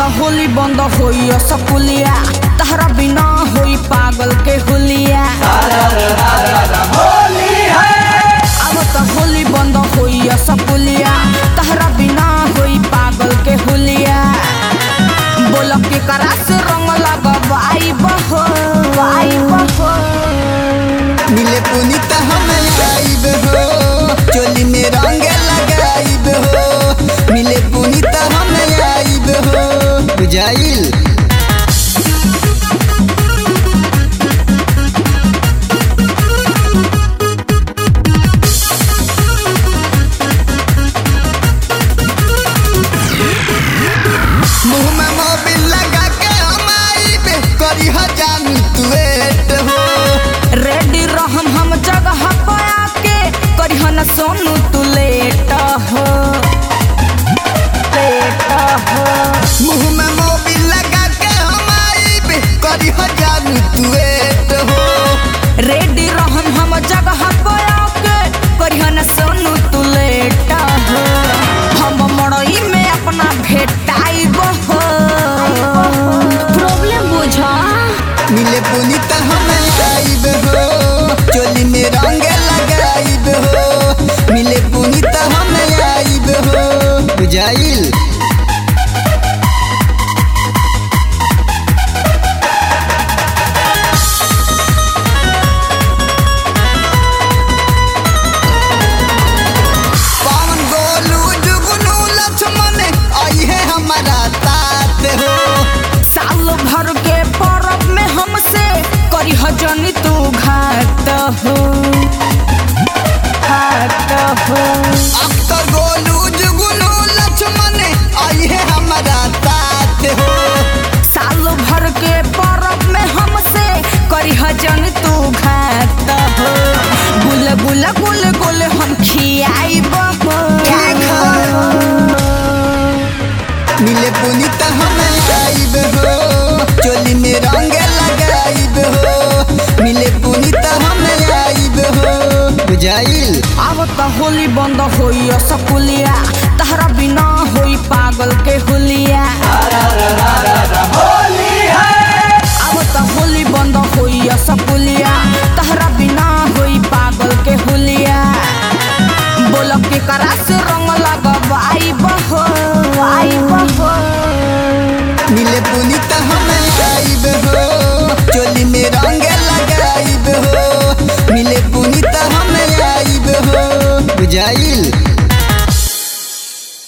त होली बंद होई सकुलिया तहरा बिना होई पागल के हुलिया अब त होली बंद होई सकुलिया तहरा बिना होई पागल के हुलिया बोल के करा से रंग लगवाई बहो आई बहो मिले पुनीत हम आइब हो चोली में रंग लगाइब हो मिले पुनीत हम आइब हो बुझाइल मुंह में मोबिल लगा के हम आइब करी हो जानू तू वेट हो रेडी रहम हम जगह पया के करिहन सोनू तू लेट हो लेट हो मुंह में मोबिल लगा के हम आइब करी हो जानू तू वेट हो रेडी रहम हम जगह पया के करिहन सोनू तू लेट हो हम मड़ई में अपना भेटाइब हो प्रॉब्लम बुझा मिले पुनीत हम आइब हो चोली में रंग लगाइब हो मिले पुनीत हम आइब हो बुझाइल पवन गोलू जुगनू लक्ष्मण आई है हमारा तात हो साल भर के परब में हमसे करिह जनी तू घाट हो घाट हो अख्तर गोलू जुगनू लक्ष्मण आई है हमारा तात हो साल भर के परब में हमसे करिह जन तू घात हो गुल गुल गुल गुल हम खियाइब हो मिले पुनीत हम आइब हो चोली में रंग लगाइब हो मिले पुनीत हम आइब हो बुझाइल अब त होली बंद होई सकुलिया तहरा बिना होई पागल के हुलिया अब त होली बंद होई सकुलिया तहरा बिना होई पागल के हुलिया बोल के करा से रंग लगवाई बहो आई बहो मिले पुनीत हम आइब हो चोली में रंग लगाइब हो मिले पुनीत हम आइब हो बुझाइल